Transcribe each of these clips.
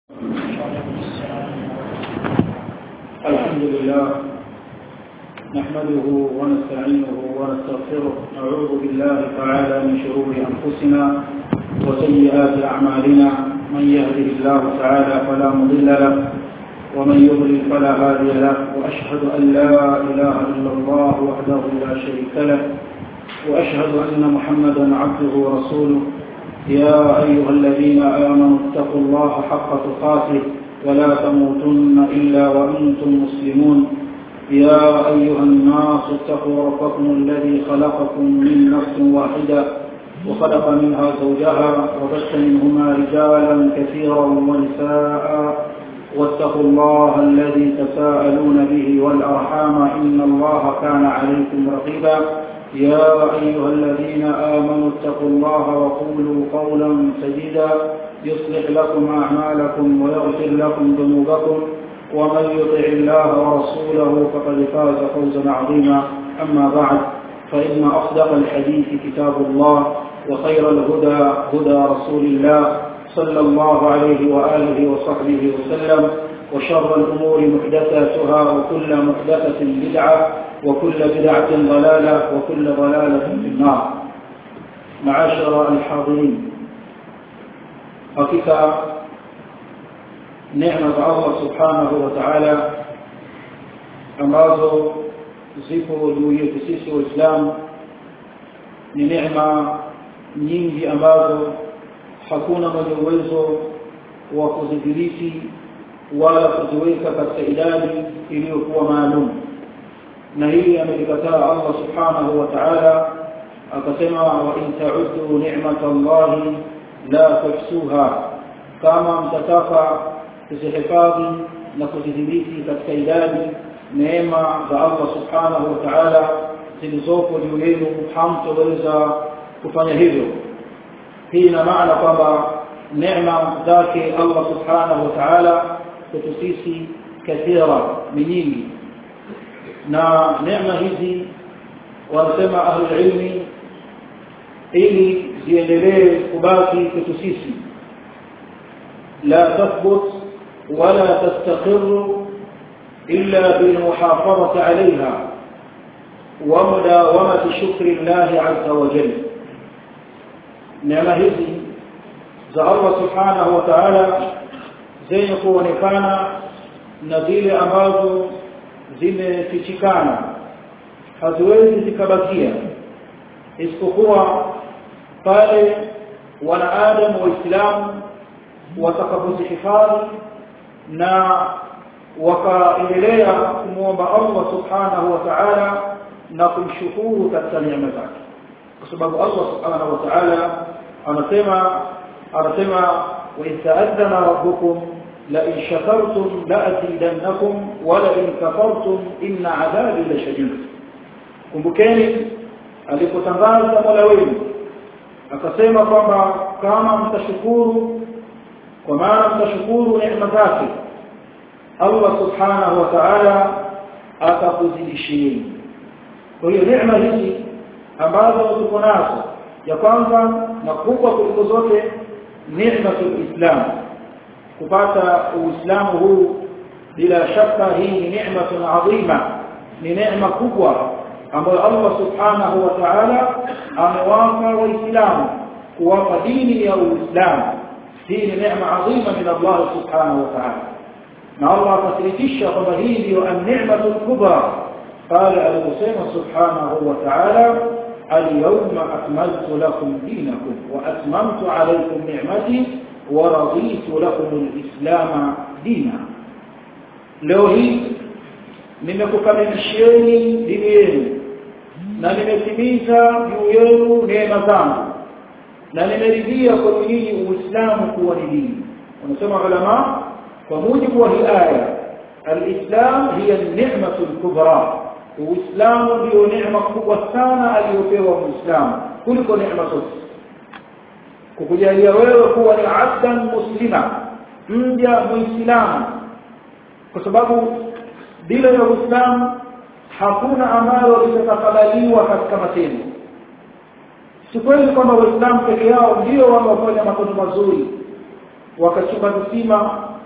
الحمد لله نحمده ونستعينه ونستغفره نعوذ بالله تعالى من شرور أنفسنا وسيئات أعمالنا من يهده الله تعالى فلا مضل له ومن يضلل فلا هادي له وأشهد أن لا إله إلا الله وحده لا شريك له وأشهد أن محمدا عبده ورسوله يا أيها الذين آمنوا اتقوا الله حق تقاته ولا تموتن إلا وأنتم مسلمون يا أيها الناس اتقوا ربكم الذي خلقكم من نفس واحدة وخلق منها زوجها وبث منهما رجالا كثيرا ونساء واتقوا الله الذي تساءلون به والأرحام إن الله كان عليكم رقيبا يا أيها الذين آمنوا اتقوا الله وقولوا قولا سديدا يصلح لكم أعمالكم ويغفر لكم ذنوبكم ومن يطع الله ورسوله فقد فاز فوزا عظيما أما بعد فإن أصدق الحديث كتاب الله وخير الهدى هدى رسول الله صلى الله عليه وآله وصحبه وسلم وشر الأمور محدثاتها وكل محدثة بدعة وكل بدعة ضلالة وكل ضلالة في النار معاشر الحاضرين hakika neema za Allah subhanahu wa ta'ala ambazo zipo juu yetu sisi waislamu ni neema nyingi ambazo hakuna mwenye uwezo wa kuzidhibiti wala kuziweka katika idadi iliyokuwa maalum na hili amelikataa Allah subhanahu wa ta'ala akasema wa in ta'uddu ni'mata Allahi la tuhsuha kama mtataka kuzihifadhi na kuzidhibiti katika idadi neema za Allah subhanahu wa ta'ala zilizopo juu yenu hamtoweza kufanya hivyo hii ina maana kwamba neema zake Allah subhanahu wa ta'ala kwetu sisi kathira ni nyingi na neema hizi wanasema ahlul ilmi ili ziendelee kubaki kwetu sisi la tathbut wala tastaqir illa bilmuhafadhati عليها ومداومه شكر الله عز وجل neema hizi za Allah subhanahu wa ta'ala zenye kuonekana na zile ambazo zimefichikana haziwezi zikabakia isipokuwa pale wanaadamu waislamu watakapozihifadhi na wakaendelea kumwomba Allah subhanahu wa ta'ala na kumshukuru katika neema zake kwa sababu Allah subhanahu wa ta'ala anasema anasema wa ta'addana rabbukum la in shakartum la azidannakum wa la in kafartum inna adhabi la shadid kumbukeni alipotangaza Mola wenu akasema kwamba kama mtashukuru kwa maana mtashukuru neema zake Allah subhanahu wa ta'ala atakuzidishieni kwa hiyo neema hizi ambazo tuko nazo ya kwanza na kubwa kuliko zote neema ya Islam kupata uislamu huu bila shaka hii ni neema adhima ni neema kubwa ambayo Allah subhanahu wa ta'ala amewapa waislamu kuwapa dini ya uislamu hii ni neema adhima min Allah subhanahu wa ta'ala na Allah akathibitisha kwamba hii ndiyo an-ni'matu al-kubra qala al-musayma subhanahu wa ta'ala اليوم أكملت لكم دينكم وأتممت عليكم نعمتي ورضيت لكم الإسلام دينا leo hii nimekukamilishieni dini yenu na nimetimiza juu yenu neema zangu na nimeridhia kwa nyinyi uislamu kuwa ni dini wanasema ulama kwa mujibu wa hii aya alislam hiya ni'matu al-kubra uislamu ndio neema kubwa sana aliyopewa muislamu kuliko neema zote kukujalia wewe kuwa ni abdan muslima mja muislamu kwa sababu bila ya uislamu hakuna ambalo litakabaliwa katika matendo si kweli kwamba waislamu peke yao ndio wanaofanya matendo mazuri wakachimba visima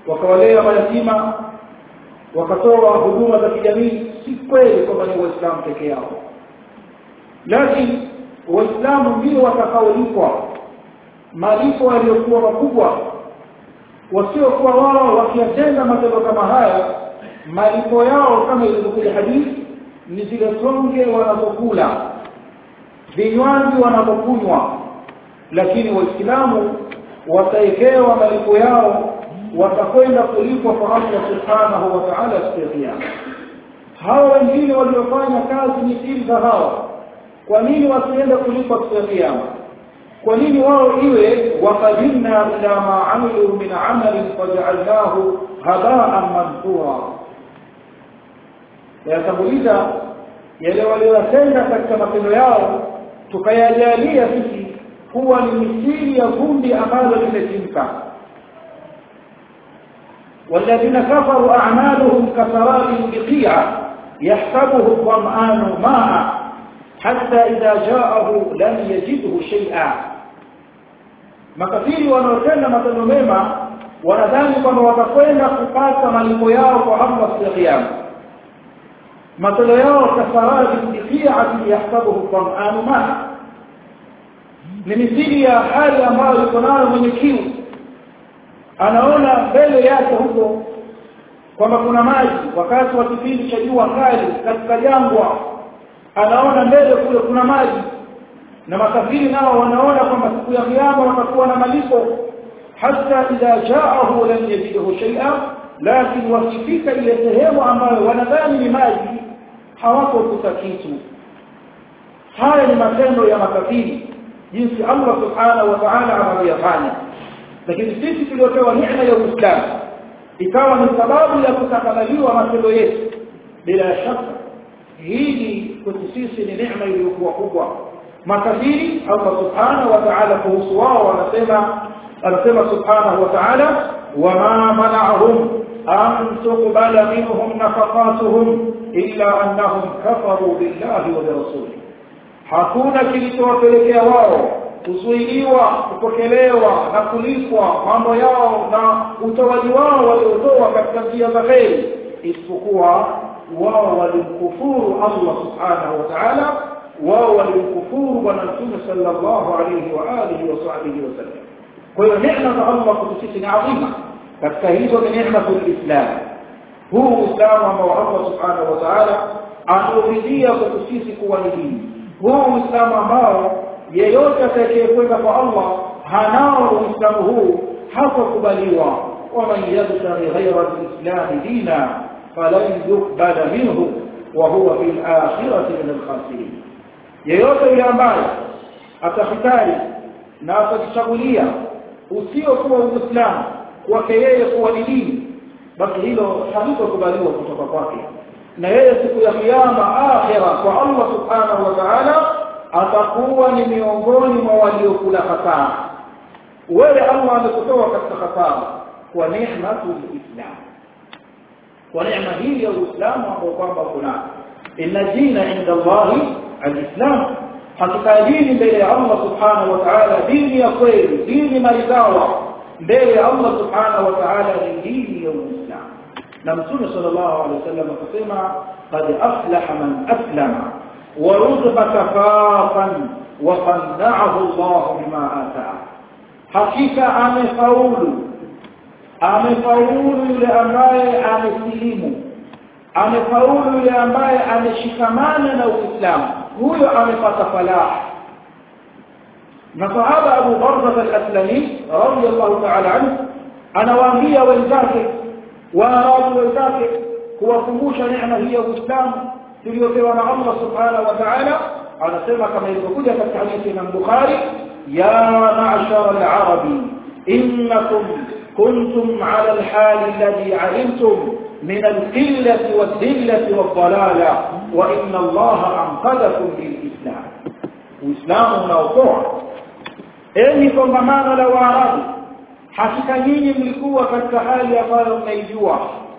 wakawalea mayatima wakatoa huduma za kijamii si kweli kwamba ni waislamu peke yao lakini waislamu ndio watakaolipwa malipo yaliyokuwa makubwa wasiokuwa wao wakiyatenda matendo kama haya malipo yao kama ilivyokuja hadithi ni zile songe wanazokula vinywaji wanapokunywa lakini waislamu wataekewa malipo yao watakwenda kulipwa kwa Allah subhanahu wa ta'ala siku ya kiyama hawa wengine waliofanya kazi mithili za hawa kwa nini wasiende kulipwa siku ya kiyama kwa nini wao iwe waqadimna ila ma amilu min amalin faj'alnahu haba'an manthura yatanguliza yale waliyotenda katika matendo yao tukayajalia sisi kuwa ni misili ya vumbi ambalo limetimka والذين كفروا أعمالهم كسراب بقيعة يحسبه الظمآن ماء حتى إذا جاءه لم يجده شيئا makafiri wanaotenda matendo mema wanadhani kwamba watakwenda kupata malipo yao kwa Allah siku ya kiyama matendo yao kasaradi biqi'ati yahsabuhu dham'anu ma ni mithili ya hali ambayo yuko nayo mwenye kiu anaona mbele yake huko kwamba kuna maji wakati wa kipindi cha jua kali katika jangwa anaona mbele kule kuna maji na makafiri nao wanaona kwamba siku ya kiyama watakuwa na malipo hata idha jaahu lam yajidhu shay'a lakini wakifika ile sehemu ambayo wanadhani ni maji hawakokuta kitu haya ni matendo ya makafiri jinsi Allah subhanahu wa ta'ala anavyofanya lakini sisi tuliopewa neema ya Uislamu ikawa ni sababu ya kutakabaliwa matendo yetu bila shaka hili kwetu sisi ni neema iliyokuwa kubwa makafiri Allah subhanahu wa ta'ala kuhusu wao wanasema anasema subhanahu wa ta'ala wama mana'ahum an tuqbala minhum nafaqatuhum illa annahum kafaru billahi wa rasulihi hakuna kilichowapelekea wao kuzuiliwa kupokelewa na kulipwa mambo yao na utoaji wao waliotoa katika njia za kheri isipokuwa wao walimkufuru Allah subhanahu wa ta'ala wao walimkufuru bwana mtume sallallahu alayhi wa alihi wa sahbihi wasallam kwa hiyo neema za Allah kwetu sisi ni adhima katika hizo ni neema za Uislamu huu Uislamu ambao Allah subhanahu wa ta'ala anauridhia kwetu sisi kuwa ni dini huu Uislamu ambao yeyote atakayekwenda kwa Allah hanao Uislamu huu hakukubaliwa waman yabtaghi ghayra al-islam dina falan yuqbala minhu wa huwa fil akhirati min al-khasirin yeyote yule ambaye atafitari na atajichagulia usiokuwa uislamu kwake yeye kuwa ni dini basi hilo halitokubaliwa kutoka kwake na yeye siku ya kiyama akhira kwa Allah subhanahu wa ta'ala atakuwa ni miongoni mwa waliokula hasara wewe Allah amekutoa katika hasara kwa neema Islam kwa neema hii ya Uislamu ambao kwamba kuna inna dina inda Allah al-Islam hakika dini mbele ya Allah subhanahu wa ta'ala dini ya kweli dini maridhawa mbele ya Allah subhanahu wa ta'ala ni dini ya Uislamu na Mtume sallallahu alaihi wasallam akasema qad aflaha man aslama wa ruzqa kafafan wa qanna'ahu Allah bima ataa hakika amefaulu amefaulu yule ambaye amesilimu amefaulu yule ambaye ameshikamana na Uislamu huyo amepata falah na sahaba Abu Barza al-Aslami radiyallahu ta'ala anhu anawaambia wenzake waarabu wenzake kuwakumbusha neema hii ya Uislamu tuliyopewa na Allah subhanahu wa ta'ala anasema kama ilivyokuja katika hadithi ya Bukhari ya ma'shar al-arabi innakum kuntum 'ala al-hal alladhi 'alimtum من القلة والذلة والضلالة وإن الله أنقذكم بالإسلام وإسلام unaokoa enyi kongamano la waarabu hakika nyinyi mlikuwa katika hali ambayo mnaijua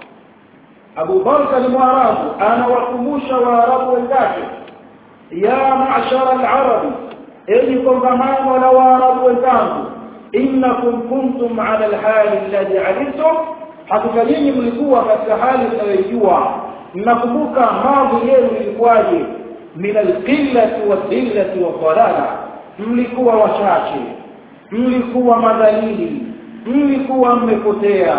Abu Bakar ni mwarabu anawakumbusha waarabu wenzake ya ma'shara al-arab enyi kongamano la waarabu wenzangu innakum kuntum ala al-hali alladhi alimtum hakika nyinyi mlikuwa katika hali mnayojua mnakumbuka mambo yenu ilikuwaje min alqillati wadhillati wadhalala mlikuwa wachache mlikuwa madhalili mlikuwa mmepotea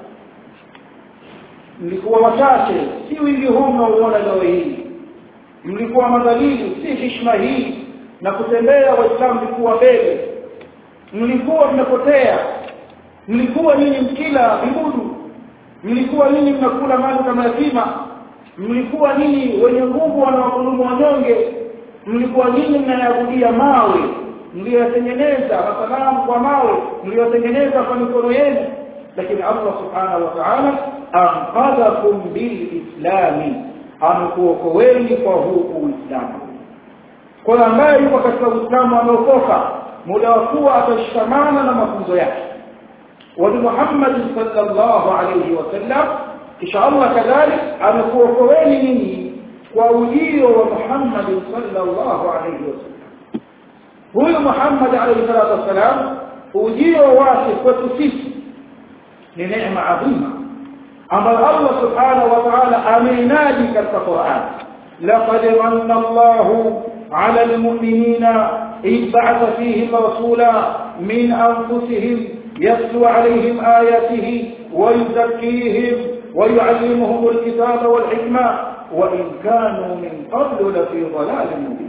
mlikuwa wachache si wingi huu mnaouona leo hii mlikuwa madhalili si hishma hii na kutembea waislamu mlikuwa mbele mlikuwa mmepotea mlikuwa nyinyi mkila vibudu mlikuwa nyinyi mnakula mali kama yatima mlikuwa nyinyi wenye nguvu wanawadhulumu wanyonge mlikuwa nyinyi mnayabudia mawe mliyotengeneza masanamu kwa mawe mliyotengeneza kwa mikono yenu lakini Allah subhanahu wa ta'ala anqadhakum bilislami amekuokoeni kwa huu uislamu kwa ambaye yuko katika uislamu ameokoka muda wa kuwa atashikamana na mafunzo yake wa Muhammad sallallahu alayhi wasallam kisha Allah kadhalik amekuokoeni nyinyi kwa ujio wa Muhammad sallallahu alayhi wasallam huyu Muhammad alayhi salatu wasalam ujio wake kwetu sisi ni neema adhima ambayo Allah subhanahu wa ta'ala ameinadi katika Qur'an laqad manna Allahu 'ala al-mu'minina إذ بعث فيهم رسولا من أنفسهم يتلو عليهم آياته ويزكيهم ويعلمهم الكتاب والحكمة وإن كانوا من قبل لفي ضلال مبين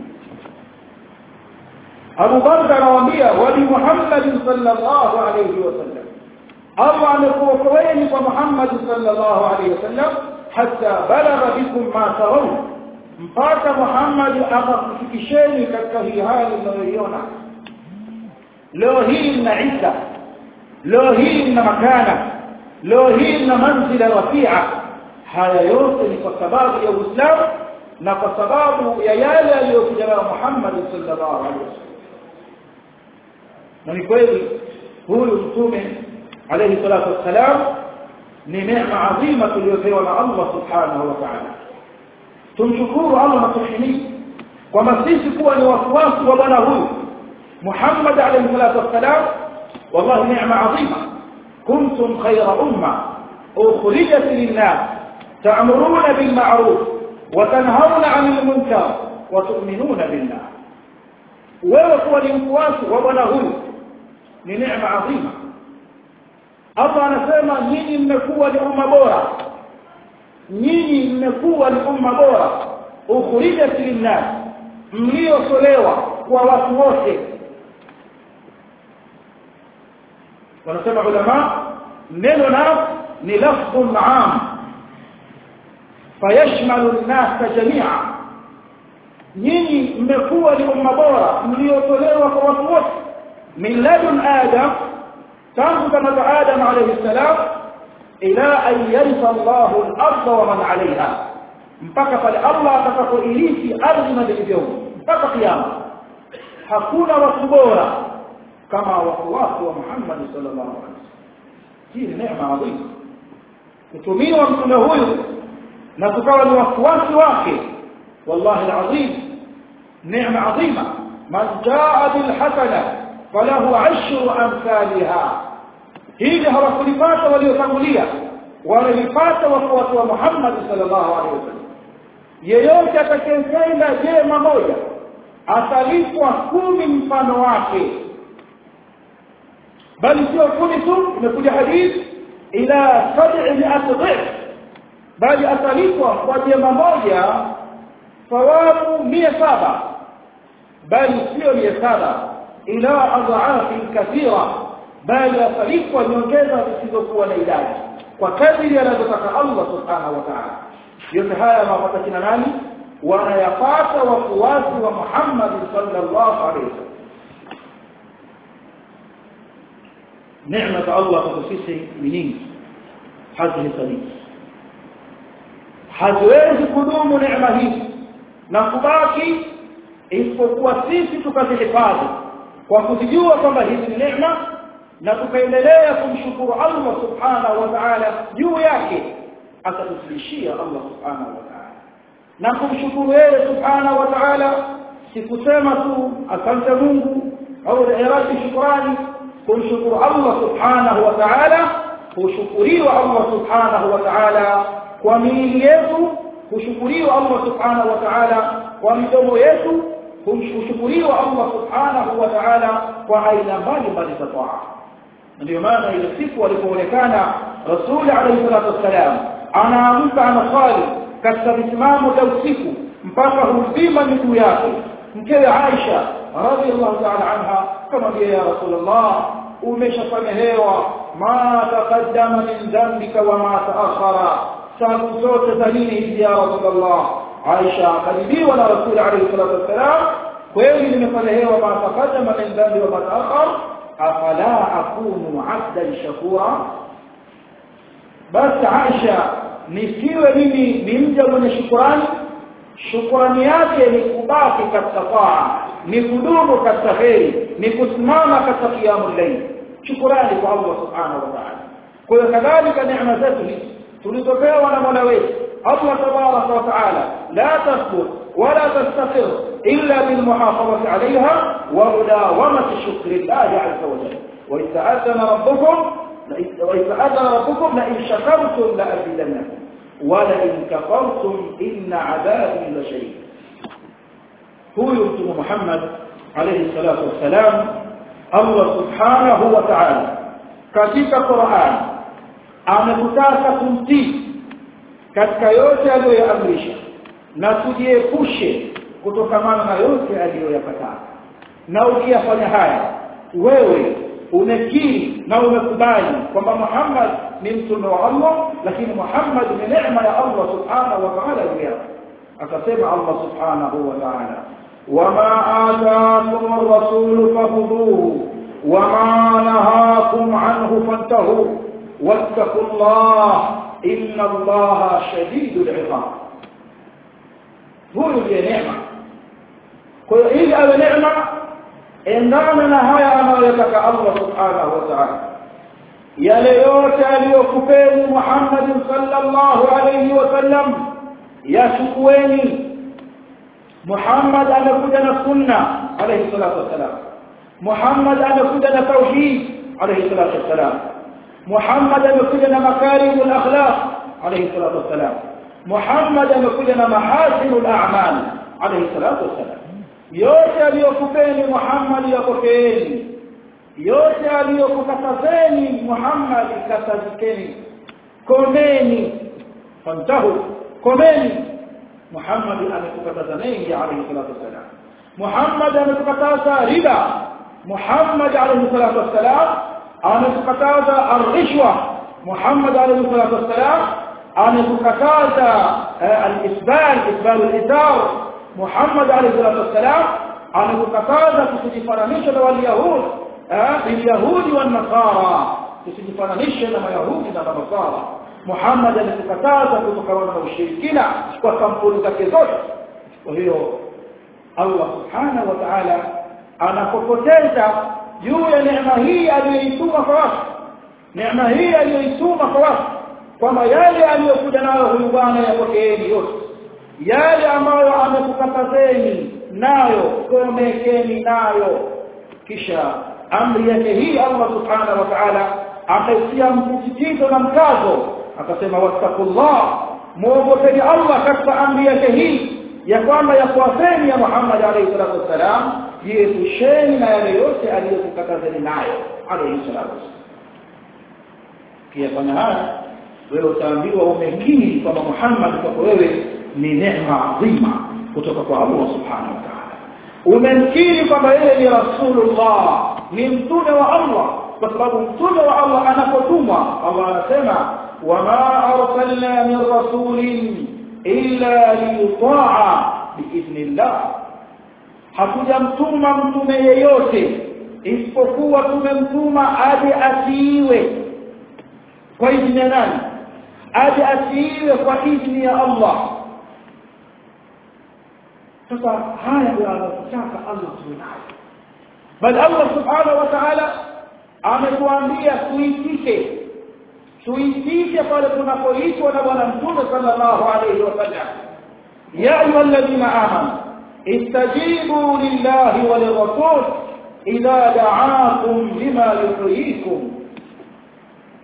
أبو بكر نوامبيا ولمحمد صلى الله عليه وسلم الله نكوكوين ومحمد صلى الله عليه وسلم حتى بلغ بكم ما ترون mpaka Muhammad akakufikisheni katika hii hali mnayoiona leo hii mna Isa leo hii mna makana leo hii mna manzila rafia haya yote ni kwa sababu ya Uislamu na kwa sababu ya yale aliyokuja nayo Muhammad sallallahu alaihi wasallam na ni kweli huyu mtume alayhi salatu wassalam ni neema adhima tuliyopewa na Allah subhanahu wa ta'ala tumshukuru Allah na tumhimidi kwamba sisi kuwa ni wafuasi wa bwana huyu Muhammad alayhi salatu wassalam wallahi neema adhima kuntum khayra umma ukhrijat lin-nas ta'muruna bil ma'ruf wa tanhauna 'anil munkar wa tu'minuna billah wewe kuwa ni mfuasi wa bwana huyu ni neema adhima Allah anasema nyinyi mmekuwa ni umma bora nyinyi mmekuwa ni umma bora ukhrijat linnas mliotolewa kwa watu wote wanasema ulama neno na ni lafdhun am fayashmalu an-nas jami'a nyinyi mmekuwa ni umma bora mliotolewa kwa watu wote min ladun adam tangu kama adam alayhi salam ila an yarisa Allahu al-ardha wa man 'alayha mpaka pale Allah atakapoirithi ardhi na vilivyomo mpaka kiyama hakuna watu bora kama wafuasi wa Muhammad sallallahu alaihi wasallam hii ni neema adhimu kutumiwa mtume huyu na tukawa ni wafuasi wake wallahi alazim neema adhima man jaa bil hasana falahu ashru amsalha hili hawakulipata waliotangulia walipata wafuasi wa Muhammad sallallahu alaihi wasallam yeyote atakayetenda jema moja atalipwa kumi mfano wake bali sio kumi tu imekuja hadithi ila sab'i mi'at dhif bali atalipwa kwa jema moja thawabu mia saba bali sio mia saba ila adhaafi kathira bali atalipwa nyongeza zisizokuwa na idadi kwa kadri anazotaka Allah subhanahu wa ta'ala yote haya mapata kina nani wanayapata wafuasi wa Muhammad sallallahu alaihi wasallam neema Allah kwa sisi ni nyingi hazihesabii haziwezi kudumu neema hii na kubaki isipokuwa sisi tukazihifadhi kwa kuzijua kwamba hizi ni neema na tukaendelea kumshukuru Allah subhanahu wa ta'ala juu yake atatusilishia Allah subhanahu wa ta'ala na kumshukuru yeye subhanahu wa ta'ala sikusema tu asante Mungu au iradi shukrani kumshukuru Allah subhanahu wa ta'ala hushukuriwa Allah subhanahu wa ta'ala kwa miili yetu hushukuriwa Allah subhanahu wa ta'ala kwa midomo yetu hushukuriwa Allah subhanahu wa ta'ala kwa aina mbalimbali za taa ndio maana ile siku alipoonekana rasuli alayhi salatu wassalam anaamka anaswali katika visimamo vya usiku mpaka huzima miguu yake mkewe Aisha radhiallahu ta'ala anha kamwambia ya rasulullah umeshasamehewa ma taqaddama min dhanbika wa ma ta'akhkhara sababu zote za nini hizi ya rasulullah Aisha akadibiwa na rasuli alayhi salatu wassalam kweli nimesamehewa ma taqaddama min dhanbi wa ma ta'akhkhara afala akunu abdan shakura basi Aisha nisiwe mimi ni mja mwenye shukrani shukrani yake ni kubaki katika taa ni kudumu katika kheri ni kusimama katika qiyamul layl shukrani kwa Allah subhanahu wa ta'ala kwa hiyo kadhalika neema zetu hizi tulizopewa na Mola wetu Allah tabaraka wa ta'ala la tasbut wala tastaqir illa bil muhafazati 'alayha wa mudawamati shukri Allah 'azza wa jalla wa ista'adana rabbukum wa ista'adana rabbukum la in shakartum la azidannakum wa la in kafartum inna 'adabi la shadid huyu mtume Muhammad alayhi salatu wassalam Allah subhanahu wa ta'ala katika Qur'an ametutaka kumtii katika yote aliyoyaamrisha na tujiepushe kutokamana na yote aliyoyakataa na ukiyafanya haya wewe umekiri na umekubali kwamba Muhammad ni mtume wa Allah lakini Muhammad ni neema ya Allah subhanahu wa ta'ala juu yake akasema Allah subhanahu wa ta'ala wama ataakum ar-rasul fakhudhuhu wama nahakum anhu fantahu wattaqullaha inna allaha shadidul iqab huyu ndiye neema kwa hiyo ili awe neema endana na haya anayotaka Allah subhanahu wa ta'ala yale yote aliyokupeni Muhammad sallallahu alayhi wasallam yashukueni Muhammad amekuja na sunna alayhi salatu wasalam Muhammad amekuja na tauhid alayhi salatu wasalam Muhammad amekuja na makarimul akhlaq alayhi salatu wasalam Muhammad amekuja na mahasinul a'mal alayhi salatu wasalam yote aliyokupeni Muhammad yakokeeni yote aliyokukatazeni Muhammad katazikeni komeni fantahu komeni Muhammad amekukataza mengi alayhi salatu wasalam Muhammad amekukataza riba Muhammad alayhi salatu wasalam amekukataza arishwa Muhammad alayhi salatu wasalam amekukataza al-isbal isbal al-itar Muhammad alayhi salatu wasalam amekukataza kusijifananisha na waliyahud bilyahudi wan nasara kusijifananisha na mayahudi na nasara Muhammad amekukataza kutokana na ushirikina kwa kampuni zake zote kwa hiyo Allah subhanahu wa ta'ala anapopoteza juu ya neema hii aliyoituma kwa watu neema hii aliyoituma kwa watu kwamba yale aliyokuja nayo huyu bwana yapokeeni yote yale ambayo amekukatazeni nayo komekeni nayo kisha amri yake hii Allah subhanahu wa ta'ala akaitia msisitizo na mkazo akasema wattaqullah muogopeni Allah katika amri yake hii ya kwamba yafuateni ya Muhammad alayhi salatu wasalam jiepusheni na yale yote aliyokukatazeni nayo alayhi salatu wasalam kiyafanya haya wewe utaambiwa umekiri kwamba Muhammad kwako wewe ni neema adhima kutoka kwa Allah subhanahu wa ta'ala umemkiri kwamba yeye ni rasulullah ni mtume wa Allah kwa sababu mtume wa Allah anapotumwa Allah anasema wama arsalna min rasulin illa liyuta'a biidhnillah hakujamtuma mtume yeyote isipokuwa tumemtuma aje atiiwe kwa idhini ya nani aje atiiwe kwa idhini ya Allah sasa haya ndio anataka Allah tunayo bali Allah subhanahu wa ta'ala ametuambia tuitike tuitike pale tunapoitwa na bwana mtume sallallahu alayhi wasallam ya ayyuhalladhina amanu istajibu lillahi wa lirrasul idha da'akum lima yuhyikum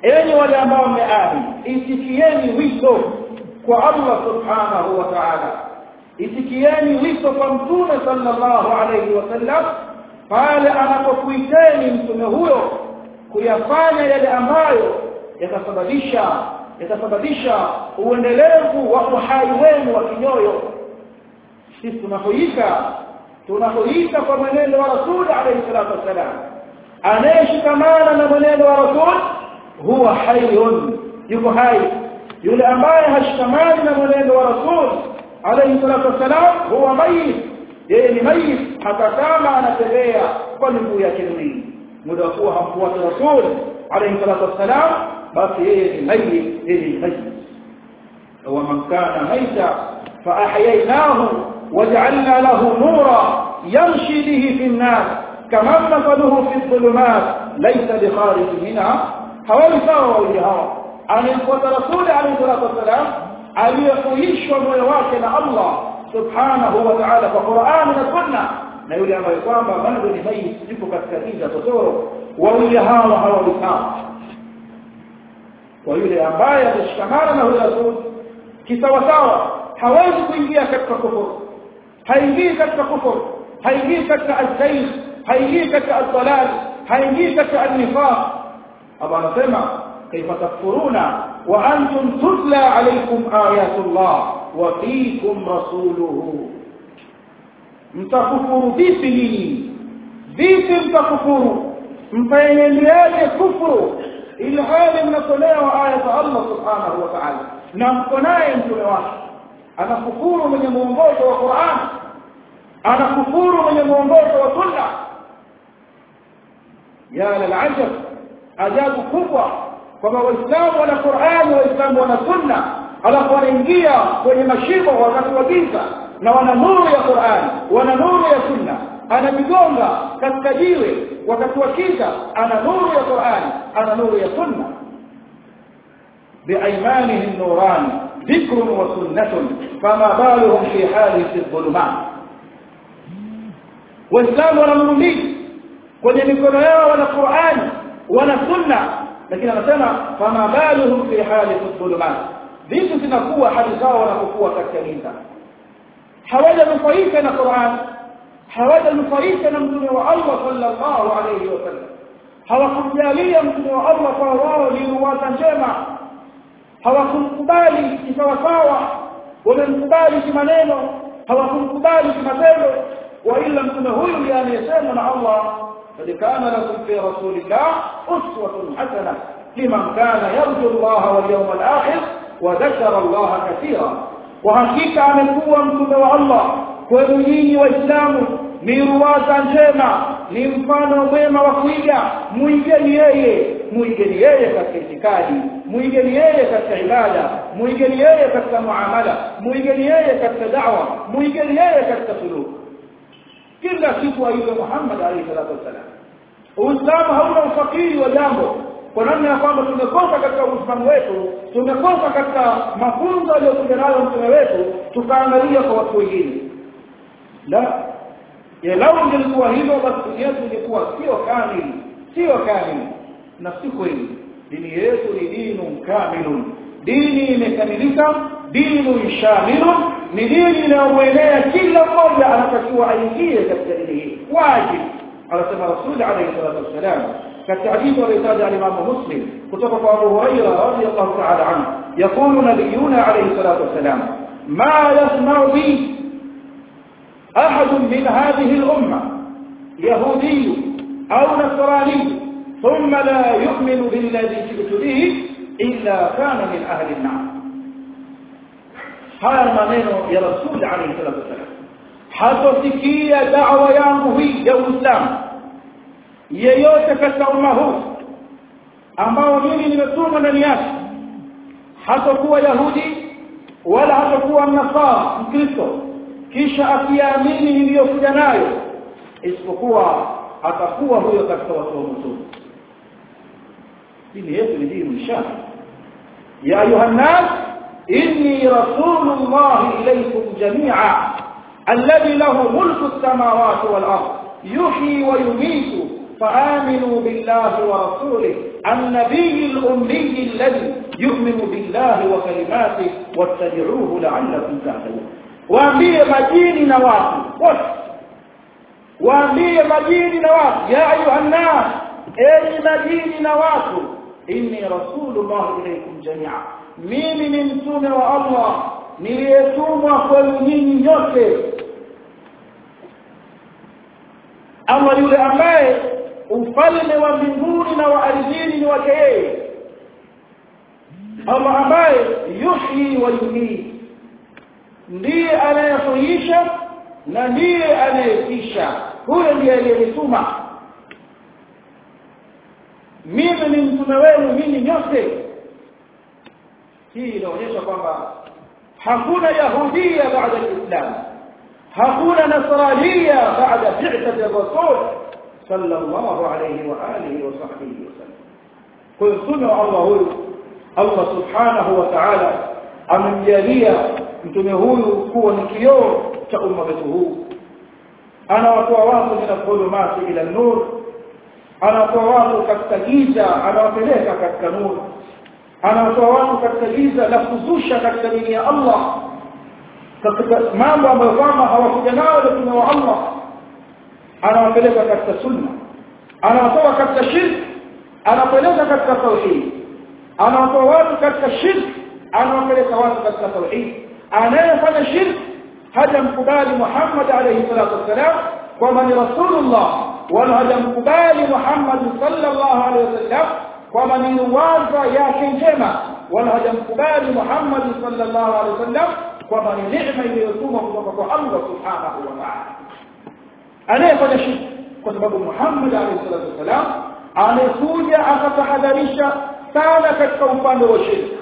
enyi wale ambao mmeamini itikieni wito kwa Allah subhanahu wa ta'ala itikieni wito kwa mtume sallallahu alayhi wasallam pale anapokuiteni mtume huyo kuyafanya yale ambayo yatasababisha yatasababisha uendelevu wa uhai wenu wa kinyoyo sisi tunapoika tunapoika kwa mwenendo wa rasul alayhi salatu wasalam anayeshikamana na mwenendo wa rasul huwa hayyun yuko hai yule ambaye hashikamani na mwenendo wa rasul alayhi salatu wasalam huwa mayit yeye ni mayit hata kama anatembea kwa miguu yake miwili muda wa kuwa hamfuati rasul alayhi salatu wasalam basi yeye ni mayit yeye ni mayit ومن كان ميتا فأحييناه وجعلنا له نورا يمشي به في الناس كمن مثله في الظلمات ليس بخارج منها hawawi sawa wawili hawa anayemfuata rasuli alayhi salatu wassalam aliyehuishwa moyo wake na Allah subhanahu wa ta'ala kwa Qur'an na Sunna na yule ambaye kwamba bado ni mayit yuko katika giza totoro wawili hawa hawawi sawa kwa yule ambaye atashikamana na huyo rasul kisawasawa hawezi kuingia katika kufuru haingii katika kufuru haingii katika al-zayg haingii katika al-dalal haingii katika al-nifaq Allah anasema kaifa takfuruna wa antum tutla alaykum ayatullah wa fiikum rasuluhu mtakufuru vipi nyinyi vipi mtakufuru mtaeneleaje kufuru ili hali mnasolewa aya za Allah subhanahu wa ta'ala na mko naye mtume wake anakufuru mwenye muongozo wa Qur'an anakufuru mwenye muongozo wa sunna ya lalajab ajabu kubwa kwamba waislamu wana Qur'an waislamu wana sunna alafu wanaingia kwenye mashimo wakati wa giza na wana nuru ya Qur'an wana nuru ya sunna anajigonga katika jiwe wakati wa giza ana nuru ya Qur'an ana nuru ya sunna بأيمانه النوران ذكر وسنة فما بالهم في حال في الظلمات waislamu wana nuru mbili kwenye mikono yao wana Qur'an wana sunna lakini anasema fama baluhum fi hali dhulumat vitu zinakuwa hali zao wanapokuwa katika giza hawajanufaika na Qur'an hawajanufaika na mtume wa Allah sallallahu alayhi wasallam hawakumjalia mtume wa Allah kwa wao ni ruwaza njema hawakumkubali kisawasawa wamemkubali kimaneno hawakumkubali kimatendo wa ila mtume huyu ndiye anayesema na Allah kad kana lakum fi rasulillah uswatun hasana liman kana yarju Allah wal yawmal akhir wa dhakara Allah katira wa hakika amekuwa mtume wa Allah kwenu nyinyi waislamu ni ruwaza njema ni mfano mwema wa kuiga muigeni yeye muigeni yeye katika itikadi muigeni yeye katika ibada muigeni yeye katika muamala muigeni yeye katika da'wa muigeni yeye katika suluk kila siku aiwe Muhammad alayhi salatu wasalam Uislamu hauna ufakiri wa jambo kwa namna ya kwamba tumekosa katika Uislamu wetu tumekosa katika mafunzo aliyokuja nayo mtume wetu tukaangalia kwa watu wengine la ya lau ingelikuwa hivyo basi dini yetu ingekuwa sio kamili sio kamili na si kweli dini yetu ni dinu kamilun dini imekamilika dinu shamilun ni dini inayomwelea kila mmoja anatakiwa aingie katika dini hii wajibu anasema rasul alayhi salatu wassalam katika hadithi aliyotaja al-Imam Muslim kutoka kwa Abu Hurairah radhiyallahu ta'ala anhu يقول نبينا عليه الصلاه والسلام ما يسمع بي أحد من هذه الأمة يهودي أو نصراني ثم لا يؤمن بالذي جئت به إلا كان من أهل النار haya maneno ya rasul alayhi salatu wasallam hatosikia da'wa yangu hii ya Uislamu yeyote katika umma huu ambao mimi nimetumwa ndani yake hatakuwa yahudi wala hatakuwa mnasara mkristo kisha akiamini niliyokuja nayo isipokuwa atakuwa huyo katika watu wa moto dini yetu ni dini shana ya ayuha nas inni rasulullah ilaykum jami'a alladhi lahu mulku as-samawati wal ard yuhyi wa yumiitu فآمنوا بالله ورسوله النبي الأمي الذي يؤمن بالله وكلماته واتبعوه لعلكم تهتدون waambie majini na watu wote waambie majini na watu ya ayuha nnas enyi majini na watu inni rasulullah ilaykum jamia mimi ni mtume wa allah niliyetumwa kwenu nyinyi nyote allah yule ambaye ufalme wa mbinguni na wa ardhini ni wake yeye allah ambaye yuhyi wa yumiit ndiye anayehuisha na ndiye anayefisha huyo ndiye aliyenituma mimi ni mtume wenu nyinyi nyote hii inaonyesha kwamba hakuna yahudia baada alislam hakuna nasrania baada bi'thati rasul sallallahu alayhi wa alihi wa sahbihi wasallam kwa mtume wa Allah huyu Allah subhanahu wa ta'ala amemjalia mtume huyu kuwa ni kioo cha umma wetu huu anawatoa watu min dhulumati ila nur anawatoa watu katika giza anawapeleka katika nuru anawatoa watu katika giza la kuzusha katika dini ya Allah katika mambo ambayo kwamba hawakuja nayo mtume wa Allah anawapeleka katika sunna anawatoa katika shirki anawapeleka katika tauhid anawatoa watu katika shirki anawapeleka watu katika tauhid anayefanya shirki hajamkubali Muhammad alayhi salatu wassalam kwamba ni rasulullah wala hajamkubali Muhammad sallallahu alayhi wasallam kwamba ni waza yake njema wala hajamkubali Muhammad sallallahu alayhi wasallam kwamba ni neema iliyotumwa kutoka kwa Allah subhanahu wa ta'ala anayefanya shirki kwa sababu Muhammad alayhi salatu wasallam amekuja akatahadharisha sana katika upande wa shirki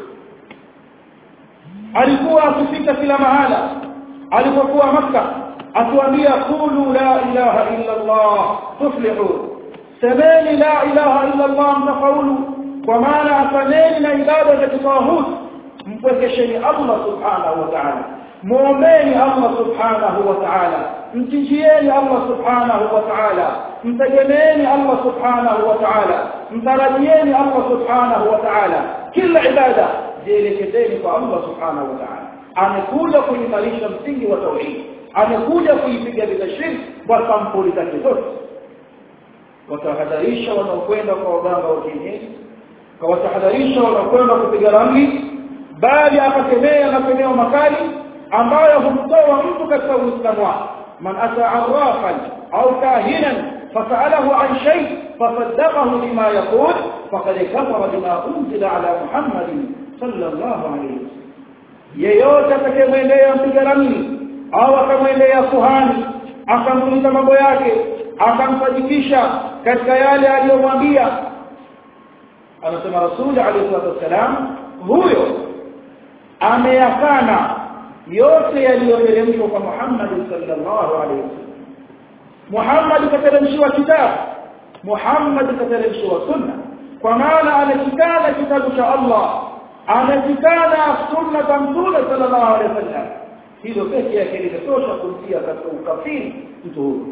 alikuwa akifika kila mahala alipokuwa maka atuambia qulu la ilaha illa Allah tuflihu semeni la ilaha illa Allah mtafaulu kwa maana afanyeni na ibada za kitawahud mpwekesheni Allah subhanahu wa ta'ala muombeni Allah subhanahu wa ta'ala mtijieni Allah subhanahu wa ta'ala mtegemeeni Allah subhanahu wa ta'ala mtarajieni Allah subhanahu wa ta'ala kila ibada jielekezeni kwa Allah subhanahu wa ta'ala amekuja kuimarisha msingi wa tauhid amekuja kuipiga vita shirki kwa sampuli zake zote watahadharisha wanaokwenda kwa waganga wa kienyeji kawatahadharisha wanaokwenda kupiga ramli bali akakemea makemeo makali ambayo humtoa mtu katika uislamu wake man ata arrafan au kahinan فسأله عن شيء فصدقه بما يقول فقد كفر بما أنزل على محمد صلى الله عليه وسلم yeyote atakayemwendea mpiga ramli au akamwendea kuhani akamuuliza mambo yake akamsadikisha katika yale aliyomwambia anasema rasuli alayhi salatu wassalam huyo ameyakana yote yaliyoteremshwa kwa Muhammad sallallahu alaihi wasallam Muhammad kateremshiwa kitabu Muhammad kateremshiwa sunna kwa maana amekikana kitabu cha Allah amekikana sunna za mtume sallallahu alaihi wasallam hilo pekee yake linatosha kumtia katika ukafiri mtu huyo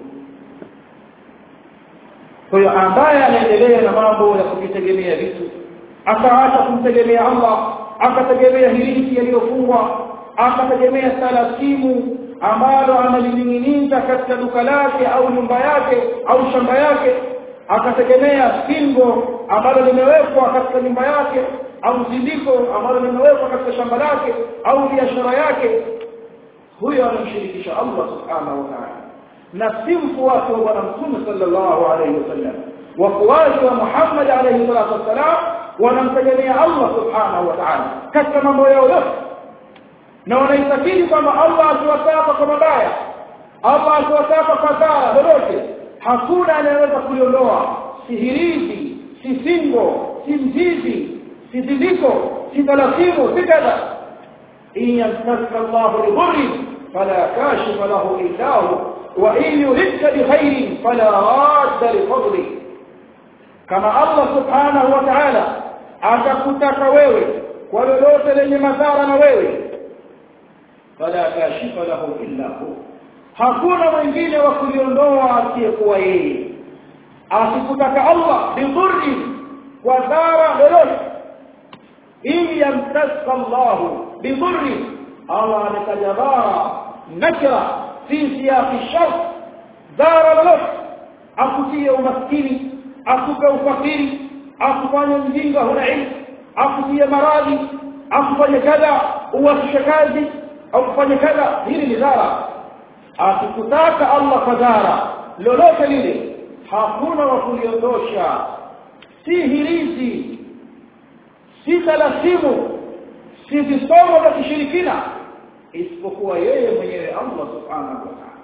kwa hiyo ambaye anaendelea na mambo ya kujitegemea vitu akaacha kumtegemea Allah akategemea hiliki yaliyofungwa akategemea talasimu ambalo analining'iniza katika duka lake au nyumba yake au shamba yake akategemea pingo ambalo limewekwa katika nyumba yake au zindiko ambalo limewekwa katika shamba lake au biashara yake huyo anamshirikisha Allah subhanahu wa ta'ala na si mfuasi wa bwana mtume sallallahu alayhi wasallam wafuasi wa Muhammad alayhi salatu wasalam wanamtegemea Allah subhanahu wa ta'ala katika mambo yao yote na wanaitakidi kwamba Allah akiwataka kwa mabaya Allah akiwataka kwa dhara lolote hakuna anayeweza kuliondoa si hirizi si singo si mzizi si zindiko si talasimu si kadha in yamsaka Allah bidurri fala kashifa lahu illa hu wa in yuridka bikhairin fala radda lifadli kama Allah subhanahu wa ta'ala atakutaka wewe kwa lolote lenye madhara na wewe fala kashifa lahu illa hu hakuna mwingine wa kuliondoa asiyekuwa yeye asikutaka Allah bidurri kwa dhara lolote ili yamtaska Allahu bidhurri Allah ametaja dhara nakira fi siyaqi shart dhara lolote akutie umaskini akupe ufakiri akufanye mjinga huna ilmu akutie maradhi akufanye kadha uwasishe kazi au kufanye kadha hili ni dhara akikutaka Allah kwa dhara lolote lile hakuna wa kuliondosha si hirizi si talasimu si visomo vya kishirikina isipokuwa yeye mwenyewe Allah subhanahu wa ta'ala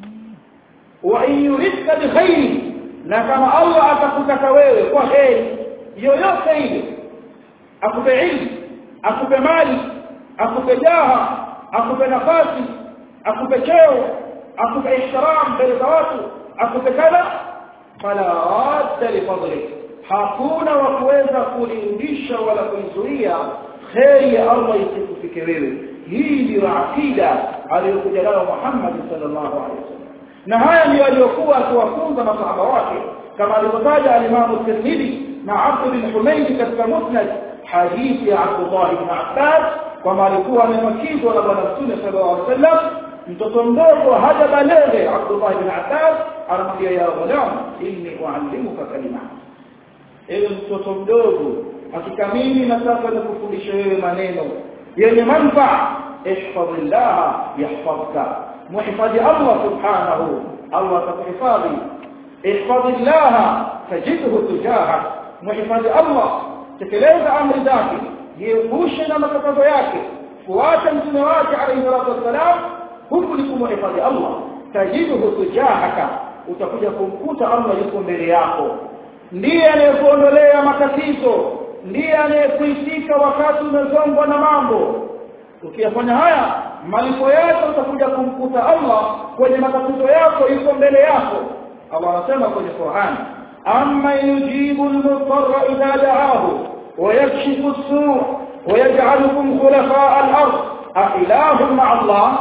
wa in yuridka bikhairi na kama Allah atakutaka wewe kwa heri yoyote ile akupe ilmu akupe mali akupe jaha akupe nafasi akupe cheo akupe ihtiram mbele za watu akupe kadha fala radda li fadli hakuna wa kuweza kulirudisha wala kuizuia kheri ya Allah isikufike wewe hii ndio akida aliyokuja nayo Muhammad sallallahu alaihi wasallam na haya ndio aliyokuwa akiwafunza masahaba wake kama alivyotaja al-Imam Tirmidhi na Abd bin Humayd katika Musnad hadithi ya Abdullah ibn Abbas kwamba alikuwa amemwakizwa na bwana Mtume sallallahu alaihi wasallam mtoto mdogo hajabalege Abdullah ibn Abbas anamwambia ya ghulam inni uallimuka kalimat ewe mtoto mdogo hakika mimi nataka nikufundishe wewe maneno yenye manufaa ihfadhillah yahfadhka muhifadhi Allah subhanahu Allah atakuhifadhi ihfadhillah tajidhu tujahak muhifadhi Allah tekeleza amri zake jiepushe na makatazo yake fuata mtume wake alayhi salatu wassalam huku ni kumhifadhi Allah tajidhu tujahaka utakuja kumkuta Allah yuko mbele yako ndiye anayekuondolea matatizo ndiye anayekuitika wakati umezongwa na mambo ukiyafanya haya malipo yako utakuja kumkuta Allah kwenye matatizo yako yuko mbele yako Allah anasema kwenye Qur'an amma yujibu al-mudarra idha da'ahu wa yakshifu as-su' wa yaj'alukum khulafa'a al-ard a ilahun ma'a Allah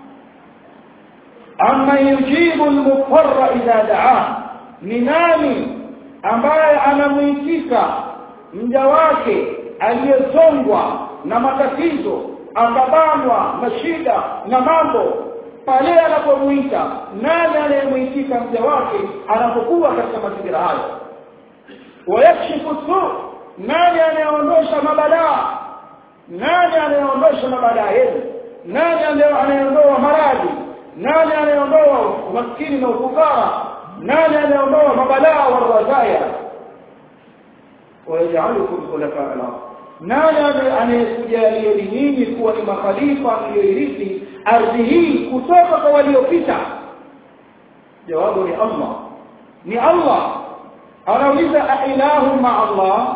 amma yujibu al-mudarra idha da'ahu ni nani ambaye anamuitika mja wake aliyezongwa na matatizo akabanwa na shida na mambo pale anapomuita nani anayemuitika mja wake anapokuwa katika mazingira hayo wayakshifu su nani anayeondosha mabalaa nani anayeondosha mabalaa yenu nani anayeondoa maradhi nani anayeondoa umaskini na ufukara nani anayeondoa mabalaa wa razaya wayajalukum khulafa al-ard nani anayekujalia nyinyi kuwa ni makhalifa mlioirithi ardhi hii kutoka kwa waliopita jawabu ni Allah ni Allah anauliza ailahu ma Allah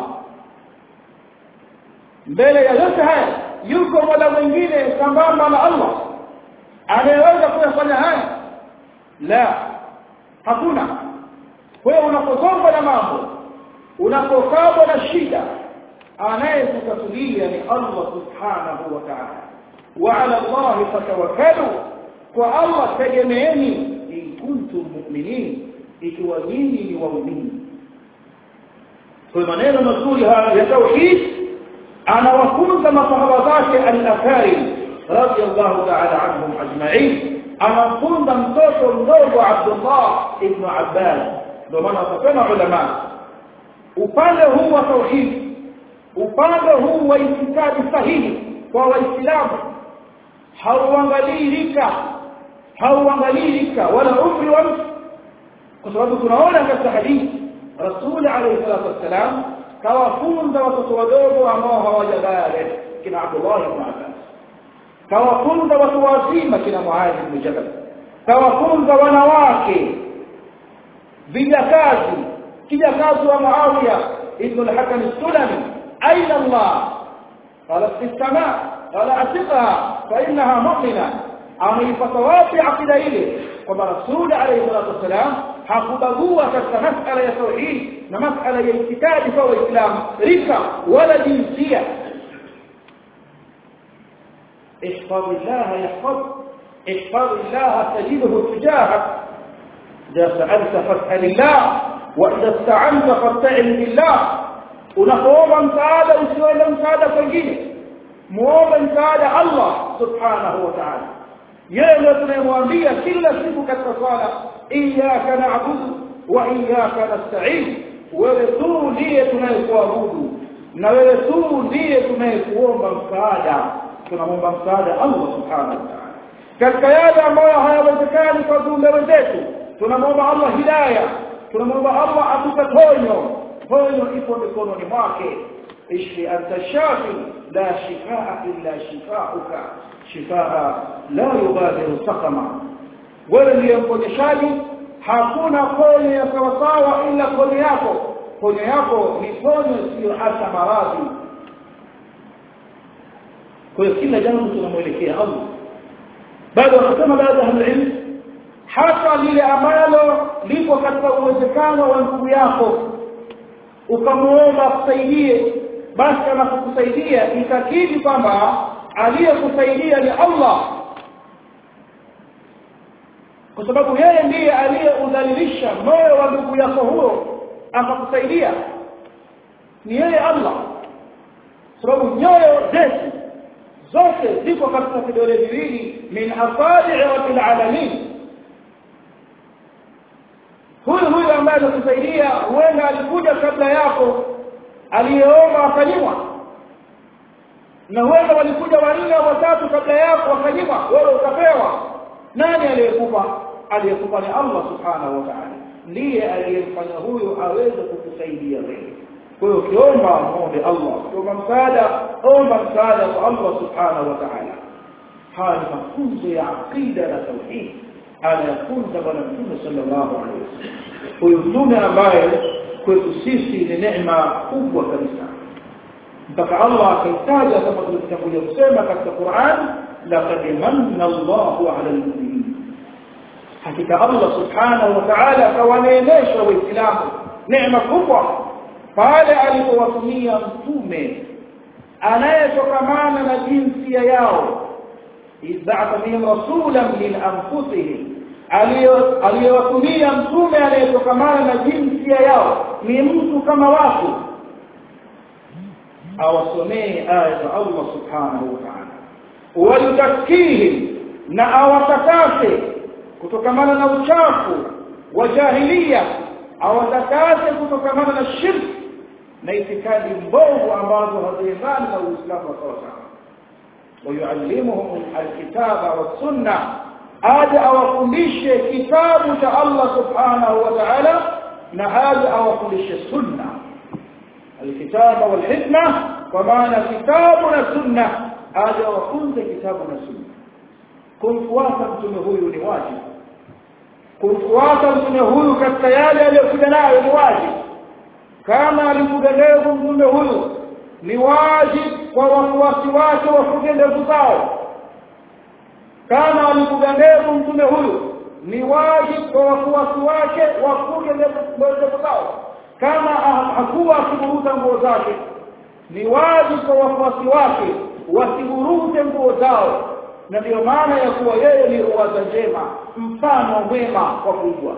mbele ya yote haya yuko mola mwingine sambamba na Allah anayeweza kuyafanya haya la hakuna wewe unapozongwa na mambo unapokabwa na shida anayekutatulia ni Allah subhanahu wa ta'ala wa ala Allah fatawakkalu kwa Allah tegemeeni in kuntum mu'minin ikiwa nyinyi ni waumini kwa maneno mazuri haya ya tauhid anawafunza masahaba zake al-akarim radiyallahu ta'ala anhum ajma'in anafunza mtoto mdogo Abdullah ibn Abbas ndio maana wakasema ulama upande huu wa tauhid upande huu wa itikadi sahihi kwa waislamu hauangalii rika hauangalii rika wala umri wa mtu kwa sababu tunaona katika hadithi rasul alayhi salatu wassalam kawafunza watoto wadogo ambao hawajabaligh kina Abdullah ibn Abbas kawafunza watu wazima kina Muadh ibn Jabal kawafunza wanawake vijakazi kijakazi wa Muawiya ibn al-Hakam as-Sulami أين الله قالت في السماء قال أثقها فإنها مؤمنة ameipata wapi akida ile kwamba rasuli alayhi salatu wassalam hakubagua katika masala ya tauhid na masala ya itikadi kwa waislamu rika wala jinsia احفظ الله يحفظ احفظ الله تجده تجاهك إذا سألت فاسأل الله وإذا استعنت فاستعن بالله unapoomba msaada usiombe msaada kwengine muombe msaada Allah subhanahu wa ta'ala yeye ndio tunayemwambia kila siku katika swala iyyaka na'budu wa iyyaka nasta'in wewe tu ndiye tunayekuabudu na wewe tu ndiye tunayekuomba msaada tunamwomba msaada Allah subhanahu wa ta'ala katika yale ambayo hayawezekani kwa viumbe wenzetu tunamwomba Allah hidayah tunamwomba Allah atupe ponyo ponyo ipo mikononi mwake ishfi anta shafi la shifaa illa shifauka shifaa la yughadiru saqama wewe ndiye mponyeshaji hakuna ponyo ya sawasawa ila ponyo yako ponyo yako ni ponyo sio hata maradhi kwa hiyo kila jambo tunamwelekea Allah bado wakasema baadhi ya ilmu hata lile ambalo liko katika uwezekano wa ndugu yako ukamuomba akusaidie basi anapokusaidia itakidi kwamba aliyekusaidia ni Allah kwa sababu yeye ndiye aliyeudhalilisha moyo wa ndugu yako huyo akakusaidia ni yeye Allah sababu nyoyo zetu zote ziko katika vidole viwili min asabi'i rabbil alamin huyu huyu ambaye anakusaidia huenda alikuja kabla yako aliyeomba akanyimwa na huenda walikuja wanne au watatu kabla yako wakanyimwa wewe ukapewa nani aliyekupa aliyekupa ni Allah subhanahu wa ta'ala ndiye aliyemfanya huyo aweze kukusaidia wewe kwa hiyo ukiomba muombe Allah ukiomba msaada omba msaada kwa Allah subhanahu wa ta'ala haya ni mafunzo ya aqida na tauhid anayafunza bwana mtume sallallahu alaihi wasallam huyu mtume ambaye kwetu sisi ni neema kubwa kabisa mpaka Allah akaitaja kama tulivyotangulia kusema katika Qur'an laqad manna Allahu 'ala al-mu'minin hakika Allah subhanahu wa ta'ala kawaneemesha waislamu neema kubwa pale alipowatumia mtume anayetokamana na jinsia yao izba'atha bihim rasulan min anfusihim aliyowatumia mtume anayetokamana na jinsia yao ni mtu kama watu awasomee aya za Allah subhanahu wa ta'ala wayutakihim na awatakase kutokamana na uchafu wa jahiliya awatakase kutokamana na shirki na itikadi mbovu ambazo haziendani na Uislamu wa sawa ويعلمهم الكتاب والسنه aje awafundishe kitabu cha Allah subhanahu wa ta'ala na aje awafundishe sunna alkitaba walhikma kwa maana kitabu na sunna aje awafunze kitabu na sunna kumfuata mtume huyu ni wajibu kumfuata mtume huyu katika yale aliyokuja nayo ni wajibu kama alikuja leo mtume huyu ni wajibu kwa wafuasi wake wafuge ndevu zao kama alikuja ndevu mtume huyu ni wajibu kwa wafuasi wake wafuge ndevu zao kama hakuwa akiburuta nguo zake ni wajibu kwa wafuasi wake wasiburute nguo zao na ndiyo maana ya kuwa yeye ni ruwaza njema mfano mwema wa kuigwa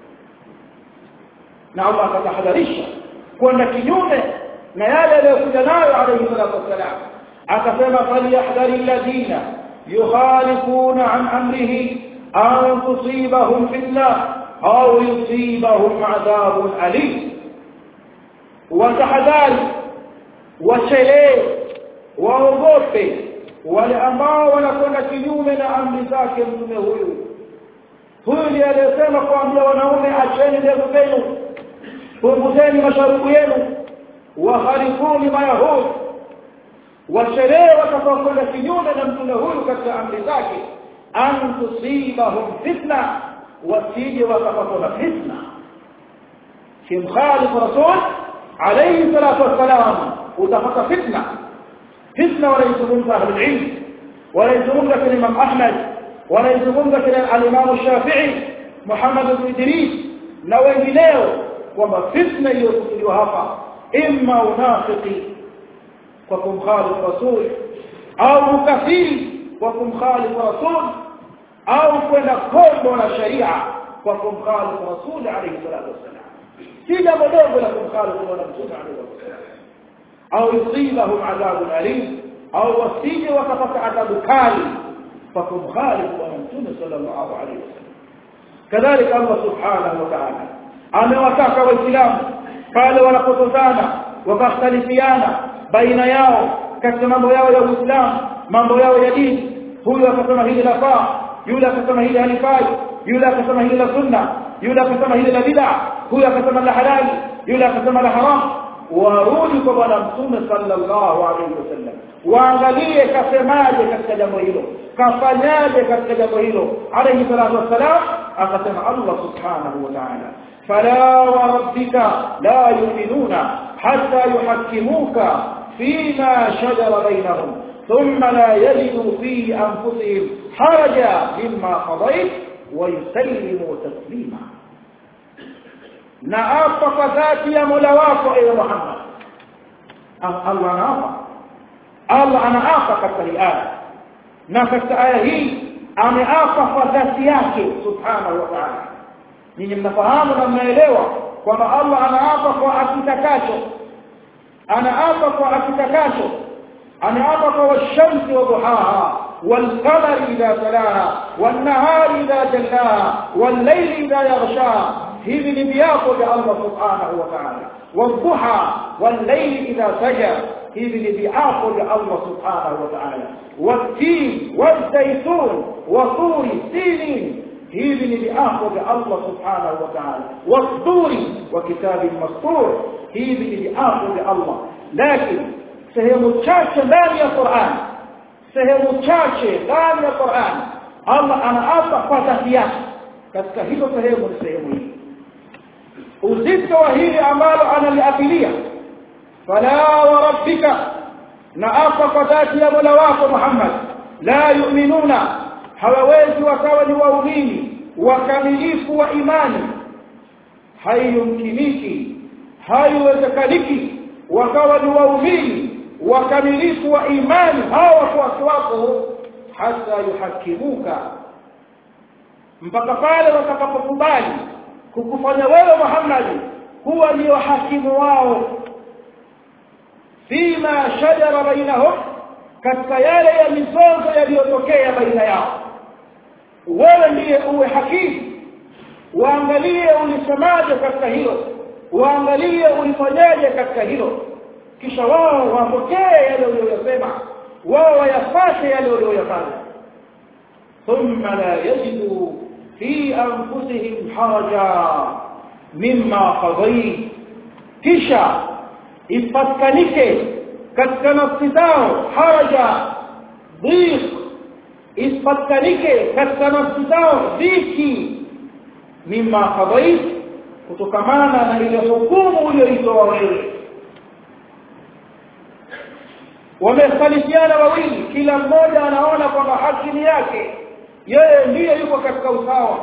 na Allah akatahadharisha kwenda kinyume na yale aliyokuja nayo alayhi salatu wassalam akasema falyahdhari alladhina yukhalifuna an amrihi an tusibahum fitna au yusibahum adhabun alim watahadhari wachelee waogope wale ambao wanakwenda kinyume na amri zake mtume huyu huyu ndiye aliyesema kuambia wanaume acheni ndevu zenu punguzeni masharubu yenu waharifuni mayahudi washerehe watakaokwenda kinyume na mtume huyu katika amri zake an tusibahum fitna wasije wakapatwa na fitna kimkhalifu rasul alayhi salatu wassalam utapata fitna fitna wanaizungumza ahlulilm wanaizungumza kina imam ahmad wanaizungumza kina alimamu shafii muhammad bn idris na wengineo kwamba fitna iliyokusudiwa hapa imma unafiki kwa kumkhalifu rasul au ukafiri kwa kumkhalifu rasul au kwenda kombo na sharia kwa kumkhalifu rasul alayhi salatu wassalam si jambo dogo la kumkhalifu bwana mtume alayhi wasallam au yusibahum adhabun alim au wasije wakapata adhabu kali fakumkhalifu bwana mtume sallallahu alaihi wasallam kadhalika Allah subhanahu wa ta'ala amewataka waislamu pale wanapotozana wakakhtalifiana baina yao katika mambo yao ya Uislamu mambo yao ya dini huyu akasema hili lafaa yule akasema hili halifai yule akasema hili la sunna yule akasema hili la bid'a huyu akasema la halali yule akasema la haram warudi kwa bwana mtume sallallahu alaihi wasallam waangalie kasemaje katika jambo hilo kafanyaje katika jambo hilo alayhi salatu wassalam akasema Allah subhanahu wa ta'ala fala wa rabbika la yu'minuna hatta yuhakkimuka fima shajara bainahum thumma la yajidu fi anfusihim haraja mimma qadayt wa yusallimu taslima na apa kwa dhati ya Mola wako ewe Muhammad Allah anaapa Allah anaapa katika hii aya na katika aya hii ameapa kwa dhati yake subhanahu wa ta'ala ninyi mnafahamu na mnaelewa kwamba Allah anaapa kwa akitakacho anaapa kwa akitakacho anaapa kwa washamsi wa duhaha والقمر إذا تلاها والنهار إذا جلاها والليل إذا يغشاها hivi ni viapo vya Allah subhanahu wa ta'ala wadhuha wallayli idha saja hivi ni viapo vya Allah subhanahu wa ta'ala watin wazaytun wa turi sinin hivi ni viapo vya Allah subhanahu wa ta'ala wasduri wa kitabin mastur hivi ni viapo vya Allah lakini sehemu chache ndani ya Qur'an sehemu chache ndani ya Qur'an Allah anaapa kwa dhati yake katika hizo sehemu ni sehemu hii uzito wa hili ambalo analiapilia fala wa rabbika na apa kwa dhati ya Mola wako Muhammad la yu'minuna hawawezi wakawa ni waumini wakamilifu wa imani haiyumkiniki haiwezekaniki wakawa ni waumini wakamilifu wa imani hawa wafuasi wako hata yuhakimuka mpaka pale watakapokubali kukufanya wewe Muhammad kuwa ndio hakimu wao fima shajara bainahum katika yale ya mizozo yaliyotokea baina yao wewe ndiye uwe hakimu waangalie ulisemaje katika hilo waangalie ulifanyaje katika hilo kisha wao wapokee yale uliyosema wao wayafate yale uliyoyafanya thumma la yajidu fi anfusihim haraja mimma qadayt kisha ipatkanike katika nafsi zao haraja dhiq isipatkanike katika nafsi zao dhiki mimma qadayt kutokamana na ile hukumu uliyoitoa wewe wamekhtalifiana wawili kila mmoja anaona kwamba haki ni yake yeye ndiye yuko katika usawa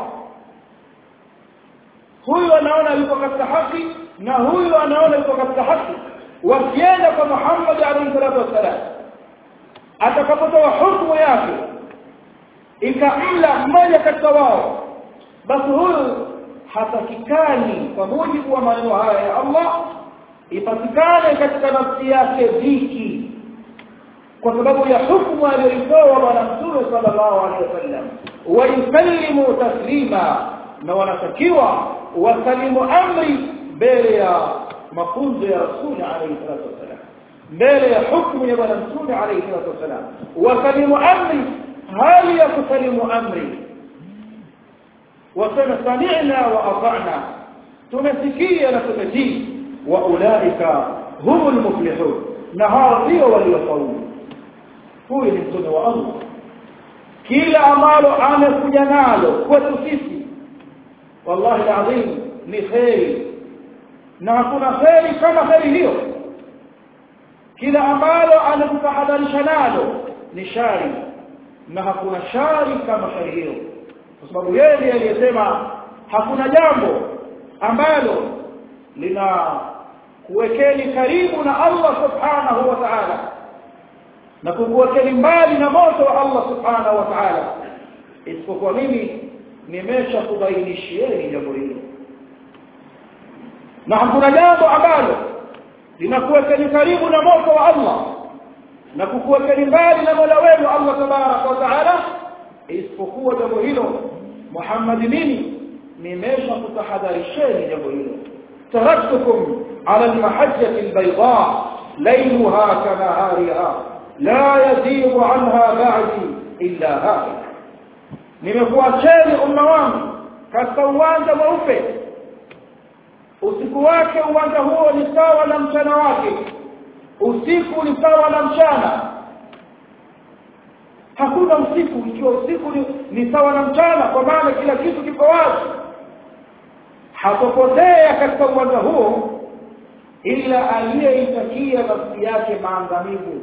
huyu anaona yuko katika haki na huyu anaona yuko katika haki wakienda kwa Muhammad alayhi salatu wasalam atakapotoa hukumu yake ikamla mmoja katika wao basi huyu hatakikani kwa mujibu wa maneno haya ya Allah ipatikane katika nafsi yake dhiki kwa sababu ya hukumu aliyoitoa bwana mtume sallallahu alaihi wasallam wa yusallimu taslima na wanatakiwa wasalimu amri mbele ya mafunzo ya rasuli alayhi salatu wasallam mbele ya hukumu ya bwana mtume alayhi salatu wasallam wasalimu amri hali ya kusalimu amri wasema sami'na wa ata'na tumesikia na tumetii wa ulaika humul muflihun na hao ndio waliofaulu huyu ni mtume wa Allah kila ambalo amekuja nalo kwetu sisi wallahi alazim ni kheri na hakuna kheri kama kheri hiyo kila ambalo anakutahadharisha nalo ni shari na hakuna shari kama shari hiyo kwa sababu yeye ndiye aliyesema hakuna jambo ambalo lina kuwekeni karibu na Allah subhanahu wa ta'ala na kukuwekeni mbali na moto wa Allah subhanahu wa ta'ala isipokuwa mimi nimesha kubainishieni jambo hilo na hakuna jambo ambalo linakuwekeni karibu na moto wa Allah na kukuwekeni mbali na Mola wenu Allah tabaraka wa taala isipokuwa jambo hilo Muhammad mimi nimesha kutahadharisheni jambo hilo taraktukum ala almahajjati albayda laylaha kanahariha la yazighu anha ba'di illa halik nimekuacheni umma wangu katika uwanja mweupe usiku wake uwanja huo ni sawa na mchana wake usiku ni sawa na mchana hakuna usiku ikiwa usiku ni, ni sawa na mchana kwa maana kila kitu kiko wazi hatopotea katika uwanja huo ila aliyeitakia nafsi yake maangamivu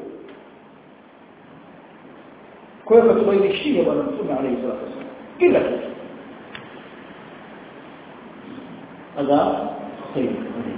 kwa hiyo tubainishie bwana mtume alayhi salatu wasallam kila kitu هذا خير